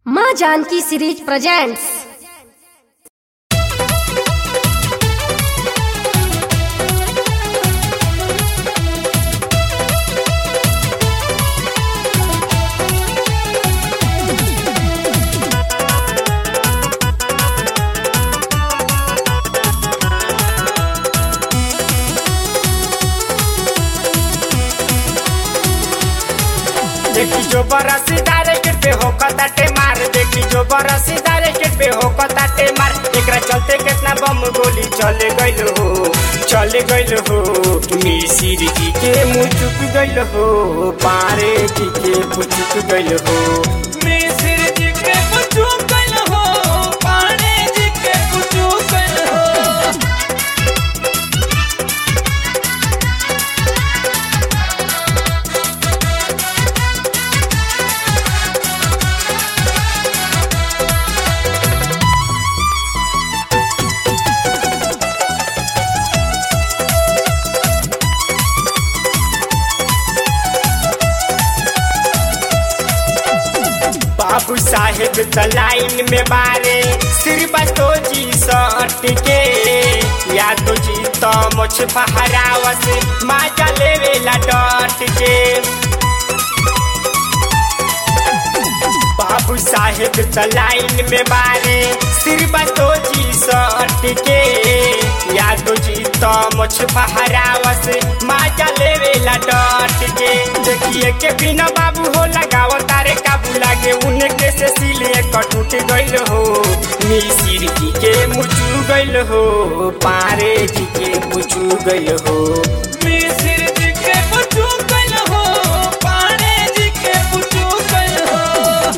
माँ Janaki series presents देखी जो बरसीदार के पे हो कताटे मार देखी जो बरसीदार के पे हो कताटे मार एकरा चलते कितना बम गोली चले गइल हो चले गइल हो मिसिर जी के मुँह चुक गइल हो पारे जी के पुचुक गइल हो मिसिर जी के पुचुक गइल हो पारे जी के पुचुक गइल हो बाबू साहेब त लाइन में बारे श्रीवास्तो जी सट के यादव जी त मुछ फहरावस माजा लेवेला डट के बाबू साहेब त लाइन में बारे श्रीवास्तो जी सट के यादव जी त मुछ फहरावस माजा लेवेला डट के देखिए के बिना बाबू हो लगाव तारे काबू लागे उनके से सिले कटुट गइल हो मिसिर जी के मुचू गइल हो पारे जी के मुचू गइल हो मिसिर जी के मुचू गइल हो पारे जी के मुचू गइल हो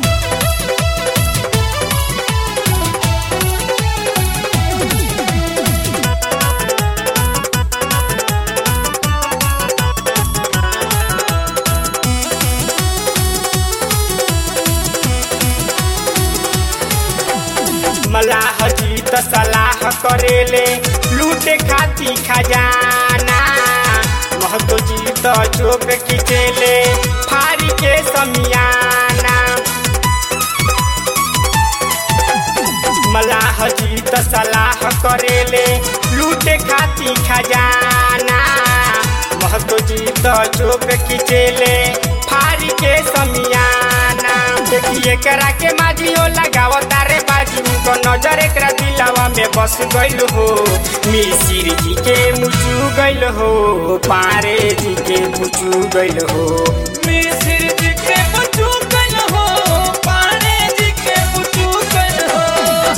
मलाह जी त सलाह करेले लूटे खाती खजाना महतो जी त चोप खिचेले फारी के समियाना मलाह जी त सलाह करेले लूटे खाती खजाना महतो जी त चोप खिचेले फारी के समियाना देखिए करा के माझी हो लगाव तारे बाजी उनको नजर एकरा दिलावा में बस गइल हो मिसिर जी के मुचू गइल हो पारे जी के मुचू गइल हो मिसिर जी के मुचू गइल हो पारे जी के मुचू गइल हो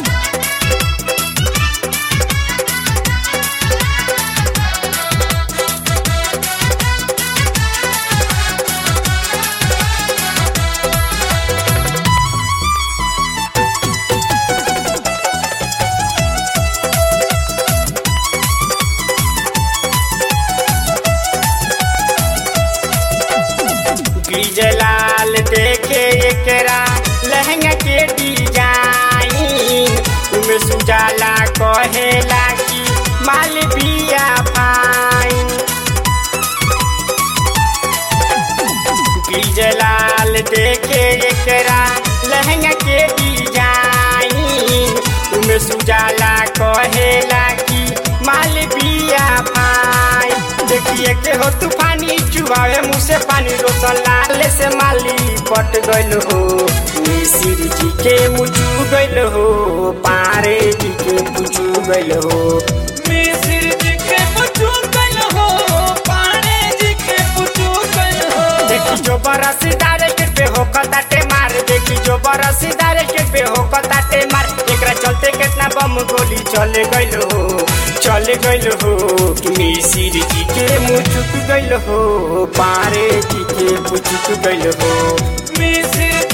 लाल देखे एकरा लहंगा के डिजाइन तुम सुजाला कहेला कि माल बिया फाइन लाल देखे एकरा लहंगा के डिजाइन तुम सुजाला कहेला कि माल बिया फाइन देखिए के हो तूफानी चुबावे मुँह से पानी रोशन लाल से माली पट गइल हो मिसिर जी के मुचू गइल हो पारे जी के पुचू गइल हो मिसिर जी के मुचू गइल हो पारे जी के पुचू गइल हो देखी जो बरसीदार के पे हो कताटे मार देखी जो बरसीदार के पे हो कताटे मार एकरा चलते कितना बम गोली चले गइल हो चले गइल हो मिसिर जी के मुचुक गइल हो पारे जी के पुचुक गइल हो मिसिर